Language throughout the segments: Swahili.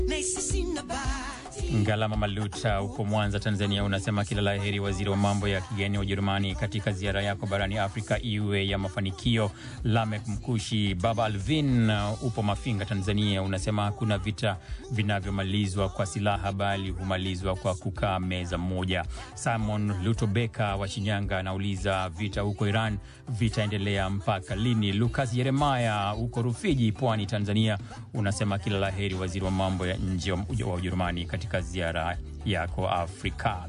Ngalama Maluta huko Mwanza, Tanzania, unasema kila la heri waziri wa mambo ya kigeni wa Ujerumani katika ziara yako barani Afrika iwe ya mafanikio. Lamek Mkushi. Baba Alvin uh, upo Mafinga, Tanzania, unasema hakuna vita vinavyomalizwa kwa silaha bali humalizwa kwa kukaa meza moja. Simon Lutobeka wa Shinyanga anauliza vita huko Iran vitaendelea mpaka lini? Lukas Yeremaya huko Rufiji, Pwani, Tanzania, unasema kila la heri waziri wa mambo ya nje wa Ujerumani katika ziara yako Afrika.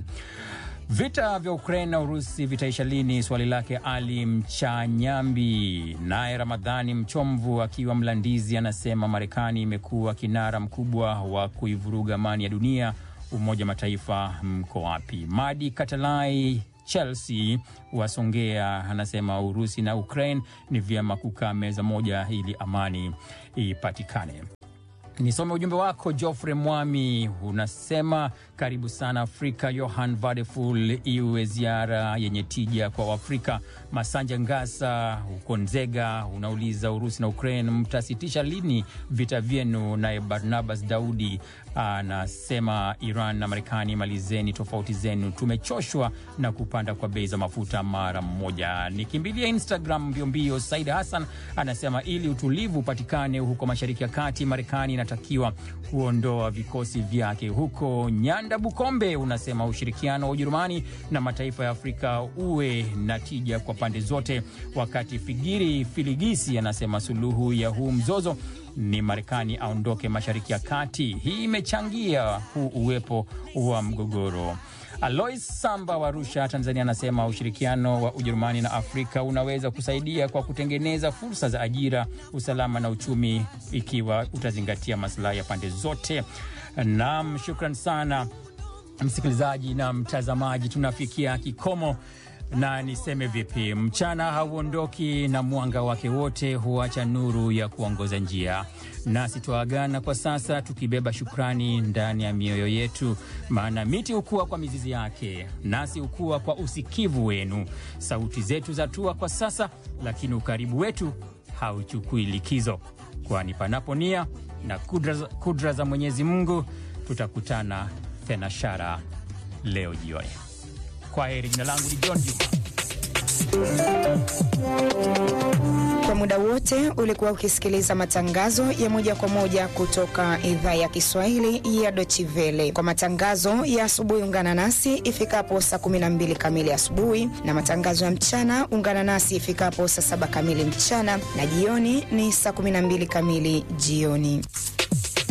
Vita vya Ukraine na Urusi vitaisha lini? Swali lake Ali Mchanyambi. Naye Ramadhani Mchomvu akiwa Mlandizi anasema Marekani imekuwa kinara mkubwa wa kuivuruga amani ya dunia. Umoja Mataifa mko wapi? Madi Katalai Chelsea wasongea anasema Urusi na Ukraine ni vyema kukaa meza moja ili amani ipatikane. Nisome ujumbe wako Geoffrey Mwami, unasema karibu sana Afrika. Johan Vadeful, iwe ziara yenye tija kwa Waafrika. Masanja Ngasa huko Nzega unauliza Urusi na Ukraine mtasitisha lini vita vyenu? Naye Barnabas Daudi anasema Iran na Marekani malizeni tofauti zenu, tumechoshwa na kupanda kwa bei za mafuta mara mmoja. Nikimbilia Instagram mbiombio, Said Hassan anasema ili utulivu upatikane huko Mashariki ya Kati, Marekani inatakiwa kuondoa vikosi vyake huko. Nyanda Bukombe unasema ushirikiano wa Ujerumani na mataifa ya Afrika uwe na tija kwa pande zote, wakati Figiri Filigisi anasema suluhu ya huu mzozo ni Marekani aondoke Mashariki ya Kati. Hii imechangia huu uwepo wa mgogoro. Alois Samba wa Arusha, Tanzania, anasema ushirikiano wa Ujerumani na Afrika unaweza kusaidia kwa kutengeneza fursa za ajira, usalama na uchumi, ikiwa utazingatia masilahi ya pande zote. Naam, shukran sana msikilizaji na mtazamaji, tunafikia kikomo na niseme vipi, mchana hauondoki na mwanga wake wote huacha nuru ya kuongoza njia. Nasi twaagana kwa sasa tukibeba shukrani ndani ya mioyo yetu, maana miti hukua kwa mizizi yake, nasi hukua kwa usikivu wenu. Sauti zetu zatua kwa sasa, lakini ukaribu wetu hauchukui likizo, kwani panapo nia na kudra, kudra za Mwenyezi Mungu tutakutana tena shara leo jioni. Kwa heri. Jina langu ni John Juma. Kwa muda wote ulikuwa ukisikiliza matangazo ya moja kwa moja kutoka idhaa ya Kiswahili ya Deutsche Welle. Kwa matangazo ya asubuhi, ungana nasi ifikapo saa 12 kamili asubuhi, na matangazo ya mchana ungana nasi ifikapo saa 7 kamili mchana, na jioni ni saa 12 kamili jioni.